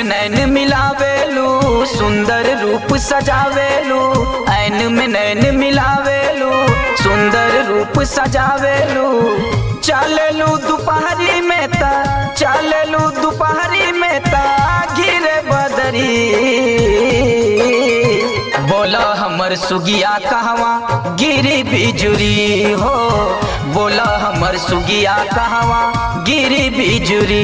नैन मिलावेलू सुंदर रूप सजावेलू ऐन में नैन मिलावेलू सुंदर रूप सजावेलू चललू दोपहरी में ता चललू दोपहरी में ता घिरे बदरी बोला हमर सुगिया कहवा गिरी बिजुरी हो बोला हमर सुगिया कहवा गिरी बिजुरी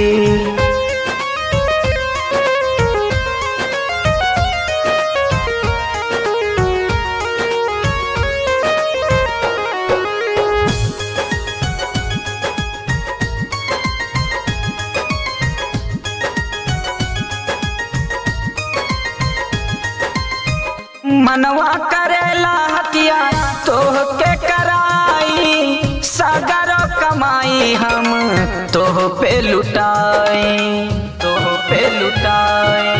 मनवा करेला हतिया तोह के कराई सागर कमाई हम तोह पे लुटाई तोह पे लुटाई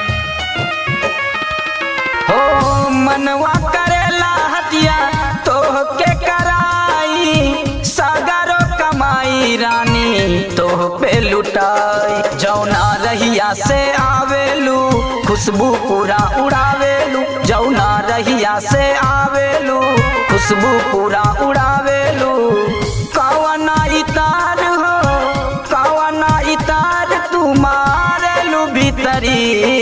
हो मनवा करेला हतिया तोह के कराई सागर कमाई रानी तोह पे लुटाई जौना रहिया से आवेलू खुशबू पूरा उड़ावेलू जौना रहिया से आवेलू खुशबू पूरा उड़ावेलू कवना इतार हो कवना इतार तू मारेलू भीतरी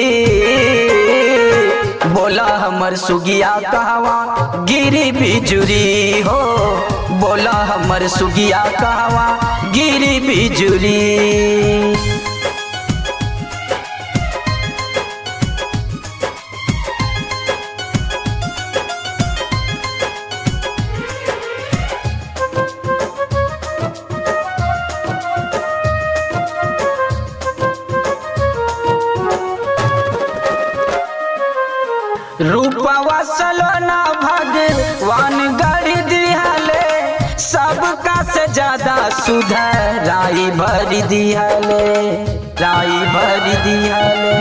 बोला हमर सुगिया कहवा गिरी बिजुरी हो बोला हमर सुगिया कहवा गिरी बिजुरी रूपवा सलोना भगवान गढ़ दिहले सबका से ज्यादा सुधर राई भर दिहले राई भर दिहले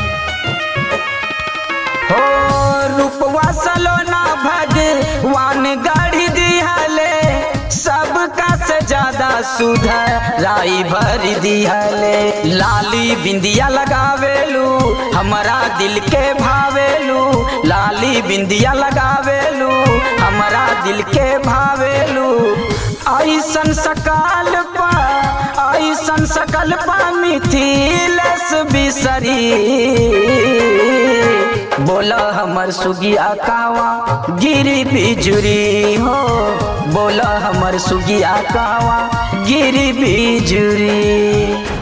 हो रूपवा सलोना भगवान गढ़ दिहले सबका से ज्यादा सुधर राई भर दिहले लाली बिंदिया लगावेलू हमारा दिल के भावेलू लाली बिंदिया लगावेलू हमारा दिल के भावेलू ऐसन सकाल पा ऐसन सकल पा मिथिलेश बिसरी बोला हमर सुगिया कावा गिरी बिजुरी हो बोला हमर सुगिया कावा गिरी बिजुरी